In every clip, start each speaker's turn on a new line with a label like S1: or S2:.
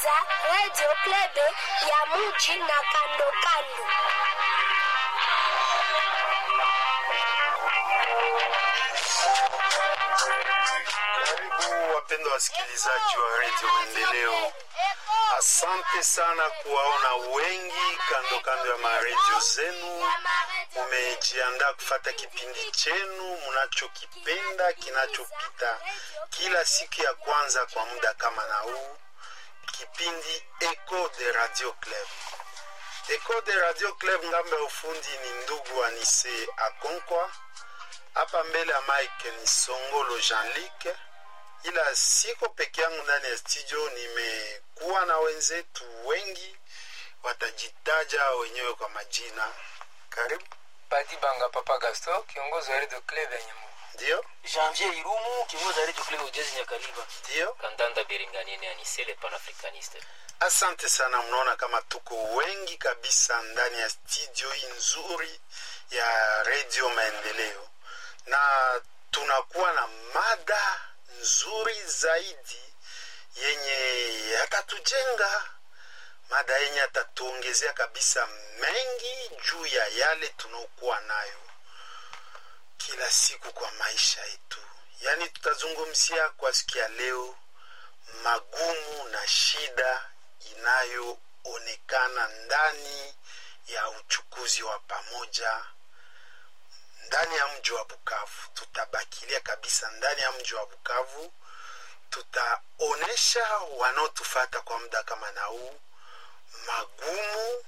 S1: kusikiliza Radio Club ya muji na kando kando.
S2: Karibu wapendwa wasikilizaji wa redio Maendeleo, asante sana kuwaona wengi kando kando ya maredio zenu. Mumejiandaa kufata kipindi chenu mnachokipenda kinachopita kila siku ya kwanza kwa muda kama na huu, kipindi Echo de Radio Club. Echo de Radio Club, ngambo ya ufundi ni ndugu Anise Akonkwa, hapa mbele ya mike ni Songolo Jean-Luc ila siko peke yangu ndani ya studio, nimekuwa na wenzetu wengi, watajitaja wenyewe kwa majina. Karibu.
S3: Padi Banga Papa Gaston, kiongozi wa Radio Club ya Nyamu.
S2: Ndio,
S4: Janvier Irumu, kiongozi wa Radio Club Ujezi Nyakaliba.
S2: ndio,
S5: kandanda biringanine anisele panafricaniste
S2: asante sana. Mnaona kama tuko wengi kabisa ndani ya studio hii nzuri ya Radio Maendeleo, na tunakuwa na mada nzuri zaidi yenye yatatujenga, mada yenye yatatuongezea kabisa mengi juu ya yale tunaokuwa nayo kila siku kwa maisha yetu. Yaani tutazungumzia kwa siku ya leo magumu na shida inayoonekana ndani ya uchukuzi wa pamoja ndani ya mji wa Bukavu. Tutabakilia kabisa ndani ya mji wa Bukavu, tutaonesha wanaotufata kwa muda kama na huu magumu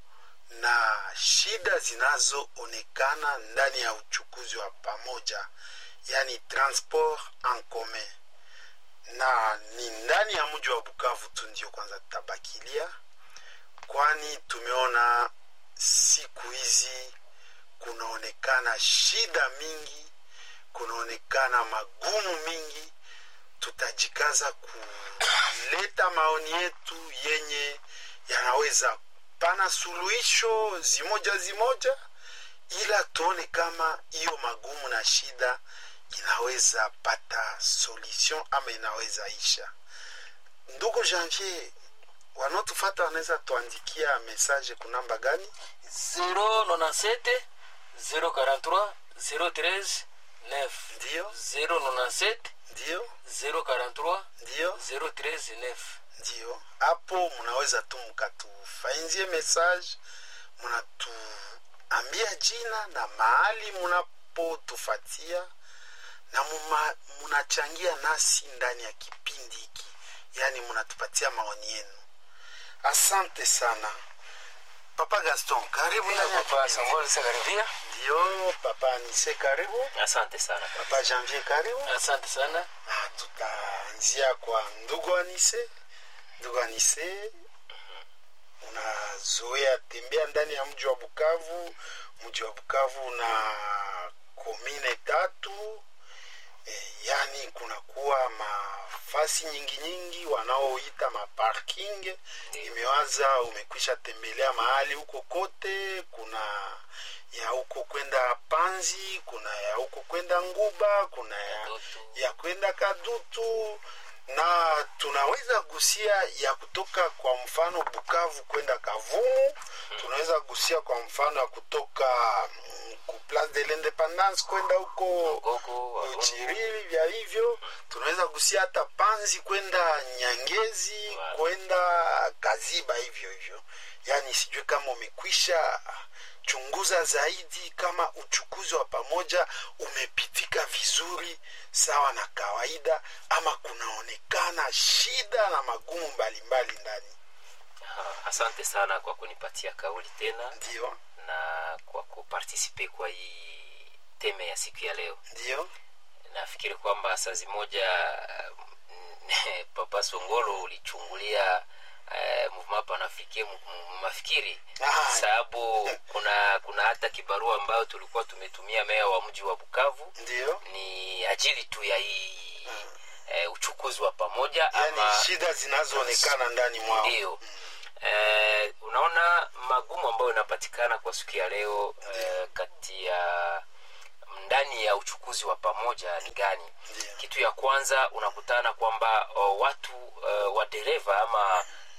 S2: na shida zinazoonekana ndani ya uchukuzi wa pamoja, yani transport en commun, na ni ndani ya mji wa Bukavu tu ndio kwanza tutabakilia, kwani tumeona siku hizi kunaonekana shida mingi, kunaonekana magumu mingi. Tutajikaza kuleta maoni yetu yenye yanaweza pana suluhisho zimoja zimoja, ila tuone kama hiyo magumu na shida inaweza pata solution ama inaweza isha. Ndugu Janvier, wanaotufata wanaweza tuandikia message kunamba gani?
S4: 097 043 013 9
S2: Ndio,
S4: 097
S2: ndio,
S4: 043
S2: ndio.
S4: 013 9
S2: ndio hapo mnaweza tu mkatufainzie message mnatuambia jina na mahali mnapotufatia na muma- mnachangia nasi ndani ya kipindi hiki yaani mnatupatia maoni yenu asante sana papa gaston karibu ndani ya
S3: Papa
S2: kipindi.
S3: Songolo Sakaribia.
S2: ndio papa anise karibu
S5: asante sana
S2: papa janvier karibu
S4: asante sana
S2: Ah, tutaanzia kwa ndugu Anise. Ndugu Anise, unazoea tembea ndani ya mji wa Bukavu. Mji wa Bukavu una komine tatu e, yani kunakuwa mafasi nyingi nyingi wanaoita maparking. Imewaza umekwisha tembelea mahali huko kote, kuna ya huko kwenda Panzi, kuna ya huko kwenda Nguba, kuna ya
S5: Kadutu.
S2: ya kwenda Kadutu na tunaweza gusia ya kutoka kwa mfano Bukavu kwenda Kavumu. Tunaweza gusia kwa mfano ya kutoka mm, ku Place de l'Independance kwenda huko
S5: gogo Walungu.
S2: Chiriri, vya hivyo tunaweza gusia hata Panzi kwenda Nyangezi
S5: Wow.
S2: kwenda Kaziba, hivyo hivyo. Yani sijui kama umekwisha chunguza zaidi kama uchukuzi wa pamoja umepitika vizuri sawa na kawaida, ama kunaonekana shida na magumu mbalimbali ndani.
S5: Aha, asante sana kwa kunipatia kauli tena
S2: Ndio,
S5: na kwa kupartisipe kwa hii teme ya siku ya leo
S2: ndio,
S5: nafikiri kwamba saa zimoja mm, papa songolo ulichungulia eh, mouvement panafricain mu- mu- mafikiri
S2: Ah.
S5: sababu kuna kuna hata kibarua ambayo tulikuwa tumetumia meya wa mji wa bukavu
S2: ndio,
S5: ni ajili tu ya hii eh, uchukuzi wa pamoja
S2: yani
S5: ama
S2: shida zinazoonekana ndani mwao.
S5: ndio eh, unaona magumu ambayo inapatikana kwa siku ya leo eh, kati ya ndani ya uchukuzi wa pamoja ni gani
S2: Ndio.
S5: kitu ya kwanza unakutana kwamba o, watu uh, wadereva ama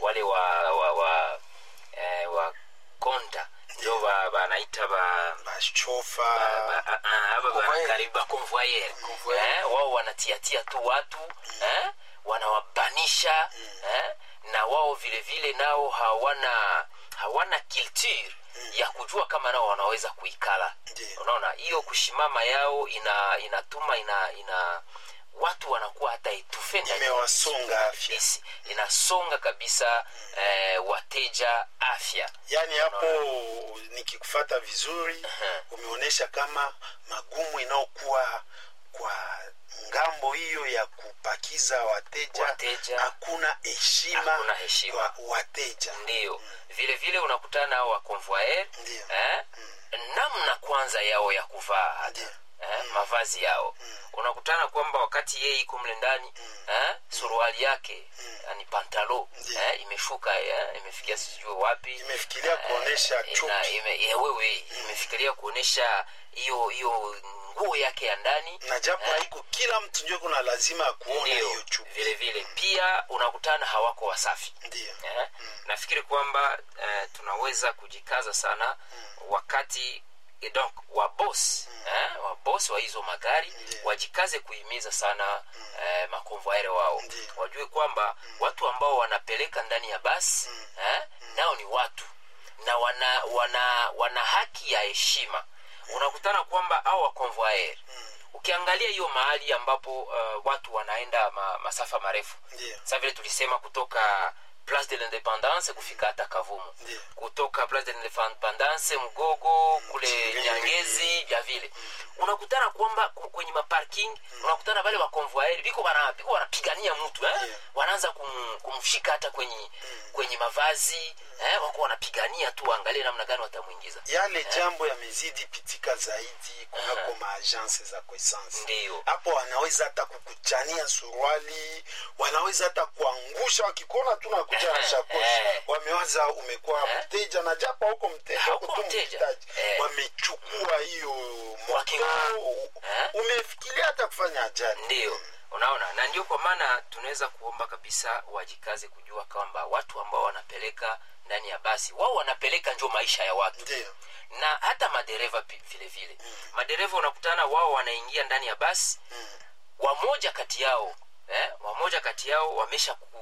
S5: wale wa wa wa, eh, wa konta ndio ba- banaita ba
S2: bashofa
S5: ba- ah, ah, haba
S3: Convoyeur.
S5: karibu ba convoyeur
S3: Convoyeur.
S5: eh, wao wanatiatia tu watu eh, wanawabanisha eh, na wao vile vile nao hawana hawana culture ya kujua kama nao wanaweza kuikala
S2: Ndiyo.
S5: unaona hiyo kushimama yao ina inatuma ina ina watu wanakuwa hata etufe ndani ya
S2: imewasonga afya
S5: Yes, inasonga kabisa eh, wateja afya
S2: yaani hapo nikikufata vizuri umeonyesha kama magumu inayokuwa kwa ngambo hiyo ya kupakiza wateja
S5: Wateja.
S2: hakuna heshima
S5: Hakuna heshima.
S2: kwa wateja
S5: ndio vile vile unakutana nao wa convoyeur
S2: Ndiyo.
S5: eh, namna kwanza yao ya kuvaa hata
S2: Ndiyo.
S5: eh, mavazi yao unakutana kwamba wakati yeye iko mle ndani eh, suruali yake yani pantalo
S2: Ndiyo.
S5: eh, imeshuka eh, imefikia sijui wapi
S2: imefikiria kuonesha
S5: ina-
S2: chuki
S5: ime- eh, wewe imefikiria kuonesha hiyo hiyo nguo yake ya ndani
S2: na japo
S5: eh,
S2: haiko kila mtu ndio kuna lazima ya kuona
S5: ndio
S2: hiyo chuki
S5: vile vile pia unakutana hawako wasafi
S2: ndio
S5: eh? nafikiri kwamba eh, tunaweza kujikaza sana wakati eh, donc wabos eh, wabos wa hizo magari
S2: Ndiyo.
S5: wajikaze kuhimiza sana eh, makonvoere wao
S2: Ndiyo.
S5: wajue kwamba watu ambao wanapeleka ndani ya basi eh, nao ni watu na wana wana wana haki ya heshima unakutana kwamba au wakonvoaer ukiangalia hiyo mahali ambapo uh, watu wanaenda ma, masafa marefu
S2: ndio
S5: sa vile tulisema kutoka place de l'independance kufika hata kavumu
S2: Ndiyo.
S5: kutoka place de l'independance mgogo kule
S2: Chingezi.
S5: nyangezi vya vile unakutana kwamba ku- kwenye maparking unakutana wale wakonvoaeri biko wana- biko wanapigania mtu eh?
S2: Ndiyo.
S5: wanaanza kum, kumshika hata kwenye kwenye mavazi eh? wako wanapigania tu waangalie namna gani watamwingiza
S2: yale jambo yamezidi pitika zaidi kunako maagense za koesansi
S5: Ndiyo.
S2: hapo wanaweza hata kukuchania suruali wanaweza hata kuangusha wakikuona tu nakuja na
S5: Eh,
S2: shakoshi
S5: eh.
S2: wamewaza umekuwa
S5: Eh.
S2: mteja na japo huko mteja
S5: Hauko
S2: huko tu
S5: mteja.
S2: mhitaji
S5: Eh.
S2: wamechukua hiyo moto
S5: Wakingo- Eh.
S2: umefikiria hata kufanya ajali
S5: ndiyo unaona na ndio kwa maana tunaweza kuomba kabisa wajikaze kujua kwamba watu ambao wanapeleka ndani ya basi wao wanapeleka njo maisha ya watu
S2: ndio
S5: na hata madereva pi- vile vile madereva unakutana wao wanaingia ndani ya basi wamoja kati yao eh, wamoja kati yao wamesha ku,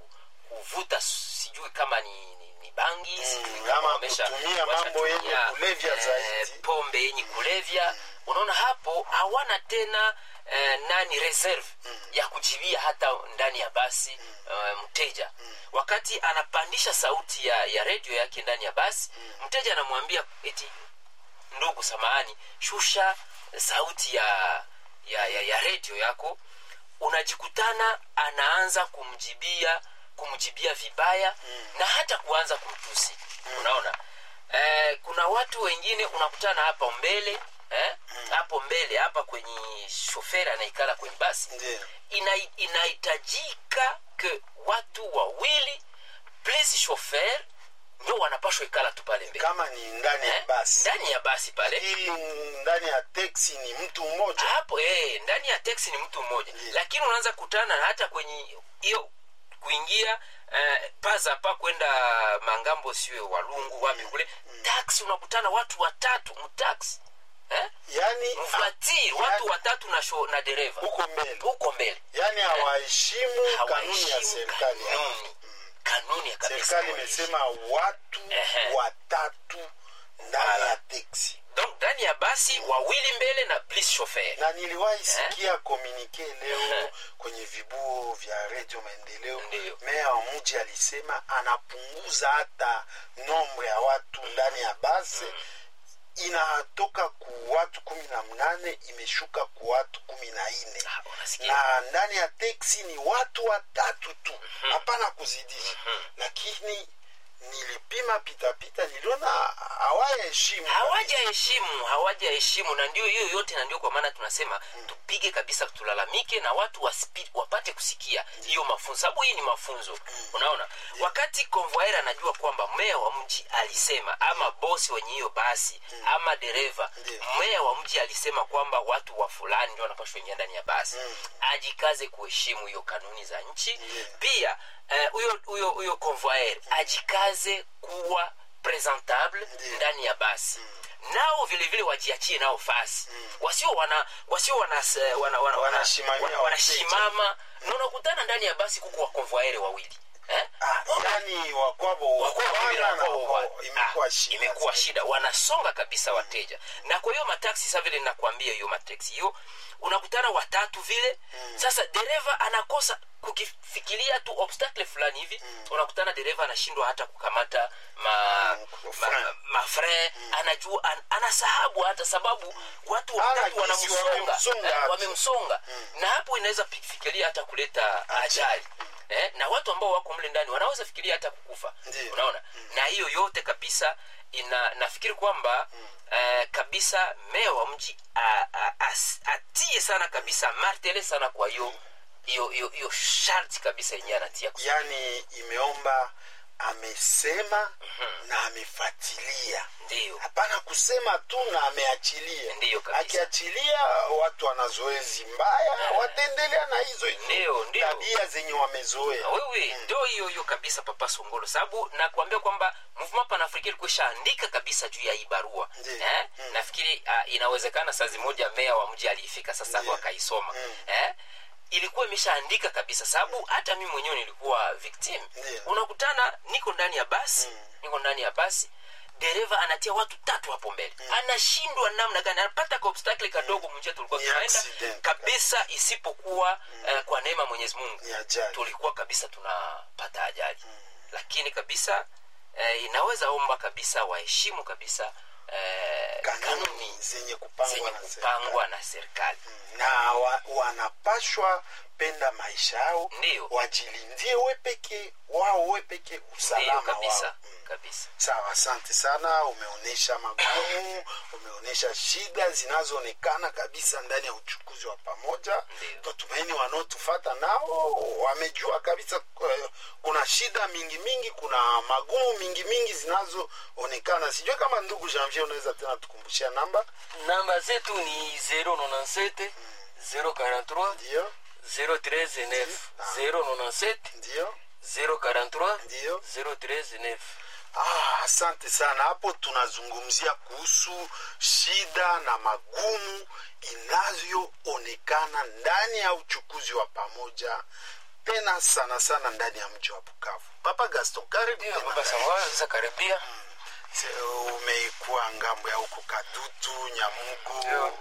S5: kuvuta sijui kama ni, ni, ni bangi sijui kama
S2: ama
S5: wamesha-
S2: kutumia
S5: wamesha
S2: mambo yenye
S5: tumia,
S2: kulevya zaidi.
S5: pombe yenye kulevya unaona hapo hawana tena eh, nani reserve ya kujibia hata ndani ya basi eh, mteja wakati anapandisha sauti ya, ya redio yake ndani ya basi mteja anamwambia eti ndugu samahani shusha sauti ya ya, ya, ya redio yako unajikutana anaanza kumjibia kumjibia vibaya na hata kuanza kumtusi unaona eh, kuna watu wengine unakutana hapa mbele eh, hapo mbele hapa kwenye shoferi anaikala kwenye basi
S2: ndio
S5: ina, inahitajika ke watu wawili plus shofer ndio wanapashwa ikala tu pale mbele
S2: kama ni ndani ya
S5: Eh,
S2: basi
S5: ndani ya basi pale
S2: hii ndani ya teksi ni mtu mmoja
S5: hapo eh, ndani ya teksi ni mtu mmoja lakini unaanza kutana na hata kwenye hiyo kuingia eh, paza pa kwenda mangambo siwe walungu wapi kule taksi unakutana watu watatu mtaksi eh?
S2: yani
S5: mflatiri watu watatu na, sho, na dereva
S2: huko mbele
S5: huko mbele
S2: yani hawaheshimu kanuni ya
S5: hawaheshimu
S2: serikali
S5: kanuni kanuni ya kabisa
S2: serikali
S5: hawaheshimu.
S2: imesema watu
S5: Ehe.
S2: watatu ndani ya teksi
S5: donc ndani ya basi wawili mbele na plus chauffeur
S2: na niliwahi sikia komunike leo kwenye vibuo vya redio maendeleo
S5: Ndiyo.
S2: meya wa mji alisema anapunguza hata nombre ya watu ndani ya basi inatoka ku watu kumi na mnane imeshuka ku watu kumi na nne
S5: Ah, unasikia
S2: na ndani ya teksi ni watu watatu tu hapana kuzidisha lakini nilipima pitapita niliona hawaheshimu
S5: hawajaheshimu hawajaheshimu na ndio hiyo yote na ndio kwa maana tunasema tupige kabisa tulalamike na watu wasipi, wapate kusikia hiyo mafunzo sababu hii ni mafunzo unaona wakati convoyer anajua kwamba meya wa mji alisema ama bosi wenye hiyo basi ama dereva
S2: Ndiyo.
S5: meya wa mji alisema kwamba watu wa fulani ndio wanapashwa ingia ndani ya basi ajikaze kuheshimu hiyo kanuni za nchi pia eh, huyo huyo huyo convoyeur ajikaze kuwa presentable
S2: Ndiyo.
S5: ndani ya basi nao vile vile wajiachie nao fasi wasio wana wasio wana, wana, wana, wana,
S2: Wanashimamia
S5: wana, wanashimama na unakutana ndani ya basi kuko wakonvoyere wawili eh?
S2: Ah, yani wakwabo
S5: Wakwabo wawili
S2: wana na
S5: wakwabo wa-
S2: wakwabo, imekuwa
S5: ah,
S2: shida
S5: imekuwa
S2: zaidi.
S5: shida wanasonga kabisa wateja na kwa hiyo mataksi sa vile nakwambia hiyo mataksi hiyo unakutana watatu vile sasa dereva anakosa kukifikiria tu obstacle fulani hivi unakutana dereva anashindwa hata kukamata ma,
S2: Mm,
S5: ma,
S2: frein.
S5: mafre anajua an, anasahabu hata sababu watu
S2: Ana
S5: watatu
S2: kisi
S5: wanamsonga
S2: wamemsonga
S5: eh,
S2: hata.
S5: wamemsonga na hapo inaweza pi- fikiria hata kuleta ajali eh, na watu ambao wako mle ndani wanaweza fikiria hata kukufa
S2: Ndiyo.
S5: unaona na hiyo yote kabisa ina nafikiri kwamba eh, kabisa meya wa mji a- a- as- atie sana kabisa martele sana kwa hiyo hiyo hiyo hiyo sharti kabisa yenyewe anatia kusema.
S2: yani imeomba amesema na amefuatilia
S5: ndiyo
S2: hapana kusema tu na ameachilia
S5: Ndiyo kabisa.
S2: akiachilia watu wana zoezi mbaya wataendelea na hizo hizo
S5: Ndiyo, ndiyo.
S2: tabia zenye wamezoea
S5: wewe ndio hiyo hiyo kabisa papa songolo sababu nakuambia kwamba movement panafrika ilikuwa ishaandika kabisa juu ya hii barua
S2: Ndiyo.
S5: eh?
S2: Mm.
S5: nafikiri uh, inawezekana sazi moja meya wa mji aliifika sasa
S2: Ndiyo.
S5: akaisoma
S2: Mm.
S5: eh? ilikuwa imeshaandika kabisa sababu hata mi mwenyewe nilikuwa victim
S2: Ndiyo.
S5: unakutana niko ndani ya basi niko ndani ya basi dereva anatia watu tatu hapo mbele anashindwa namna gani anapata ka obstacle kadogo mwenyewe tulikuwa
S2: Ni
S5: tunaenda
S2: accident.
S5: kabisa isipokuwa eh, kwa neema ya mwenyezi mungu
S2: ni ajali
S5: tulikuwa kabisa tunapata ajali lakini kabisa eh, inaweza omba kabisa waheshimu kabisa eh,
S2: kanuni
S5: kanuni
S2: zenye kupangwa
S5: zenye
S2: na serikali.
S5: kupangwa na serikali
S2: na wa, wanapashwa penda maisha yao
S5: Ndiyo.
S2: wajilindie we peke wao we peke
S5: ndiyo
S2: usalama
S5: kabisa
S2: wao Mm.
S5: kabisa
S2: sawa asante sana umeonyesha magumu umeonyesha shida zinazoonekana kabisa ndani ya uchukuzi wa pamoja
S5: Ndiyo.
S2: tatumaini wanaotufata nao wamejua kabisa eh, kuna shida mingi mingi kuna magumu mingi mingi zinazoonekana sijue kama ndugu janvier unaweza tena tukumbushia namba
S4: namba zetu ni 097 043
S2: ndio
S4: 013 097
S2: ndio
S4: 043
S2: ndio
S4: 013
S2: Ah, asante sana. Hapo tunazungumzia kuhusu shida na magumu inayoonekana ndani ya uchukuzi wa pamoja, tena sana sana ndani ya mji wa Bukavu. Papa Gaston, karibu
S4: ndio
S2: tena
S4: baba
S2: ndani.
S4: samuel sasa karibia
S2: Se- Umekuwa ngambo ya huko Kadutu, Nyamugo,
S4: Ndio.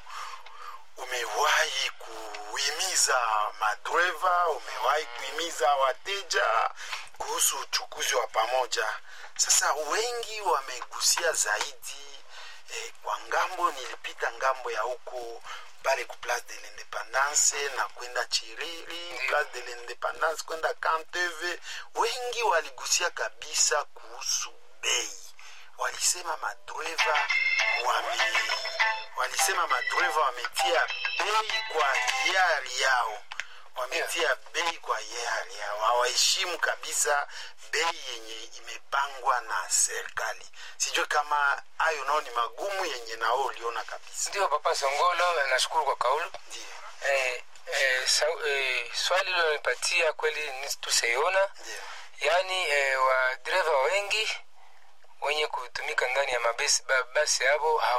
S2: umewahi kuhimiza madreva, umewahi kuhimiza wateja kuhusu uchukuzi wa pamoja. Sasa wengi wamegusia zaidi eh, kwa ngambo, nilipita ngambo ya huko pale ku place de l'independance na kwenda Chiriri, place de l'independance kwenda Kanteve, wengi waligusia kabisa kuhusu bei walisema madreva wame walisema madreva wametia bei kwa hiari yao wametia bei kwa hiari yao hawaheshimu kabisa bei yenye imepangwa na serikali sijue kama hayo nao ni magumu yenye nao uliona kabisa
S3: ndio papa songolo nashukuru kwa kaulu
S2: ndio
S3: eh, eh, sa, eh, swali lilonipatia kweli ni tuseiona
S2: ndio
S3: yaani eh, wadereva wengi wenye kutumika ndani ya mabasi ba- basi hapo